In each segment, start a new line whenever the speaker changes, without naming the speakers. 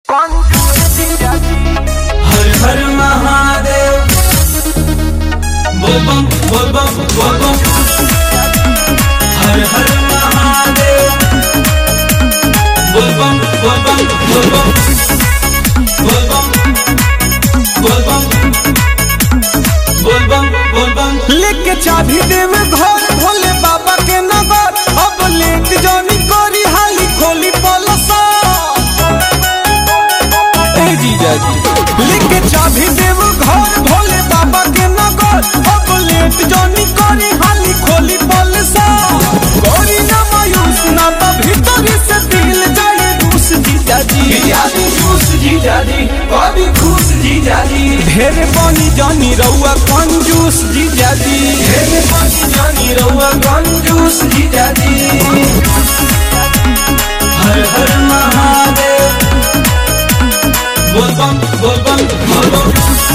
हर हर महादेव बोल बम बोल बम बोल बम हर हर महादेव बोल बम बोल बम बोल बम बोल बम बोल बम बोल बम बोल बम
लेके चाबी देव घर भोले बाबा के नगर अब लेट जानी करी हाली खोली पलसा ए जीजा जी लेके चाबी देव घर भोले बाबा के नगर अब लेट जानी करी हाली खोली पलसा गोरी ना मायूस ना तो भीतर से दिल जाए रूस जीजा जी
जीजाजी खुश जीजाजी कभी खुश जीजाजी
ढेर बनी जानी रउआ कंजूस जीजा जी
हेरे पानी जानी रहुआ कंजूस जीजाजी हर हर महादेव बोल बम बोल बम बोल बम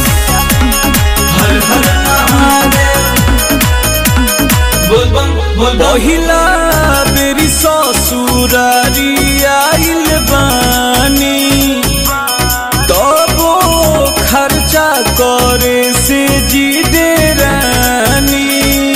हर हर महादेव बोल बम बोल बम
पहिला बेरी ससुरारी आइल बानी तबो खर्चा करे से जी रानी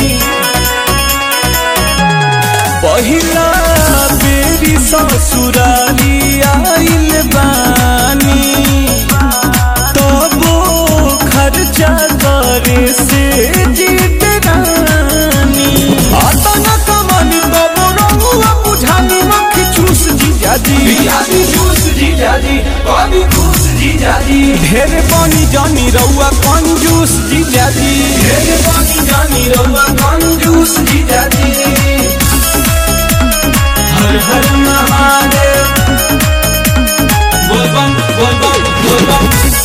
पहिला बेरी ससुरारी आइल बानी तबो खर्चा करे से जीत रानी आता न कमानी तबो रहुआ बुझानी मक्खी चूस जीजाजी
जीजाजी खुश जीजाजी कभी खुश जीजाजी
ढेर पानी जानी रहुआ कंजूस जीजाजी
हेरे पानी जानी रहुआ कंजूस जीजाजी हर हर महादेव बोल बम बोल बम बोल बम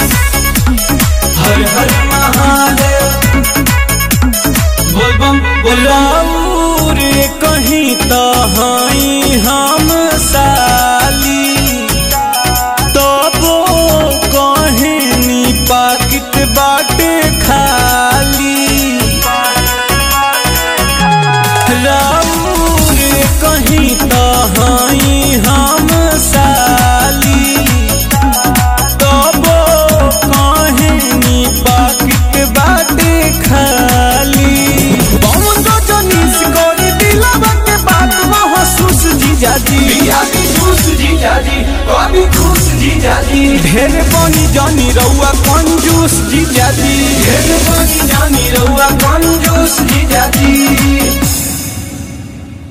हर हर महादेव बोल बम बोल बम
राउर कहीं तहाई हम साली तबो कहनी पाकिट बाटे खाली राउर कहीं तहाई हम साली तबो कहनी पाकिट बाटे खाली बम जो जनीस करी दिलवा के बात महसूस जीजाजी
जीजाजी खुश जीजाजी कभी खुश जीजाजी
ढेर पानी जानी रउआ कंजूस जीजाजी
हेरे पानी जानी रहुआ कंजूस जीजाजी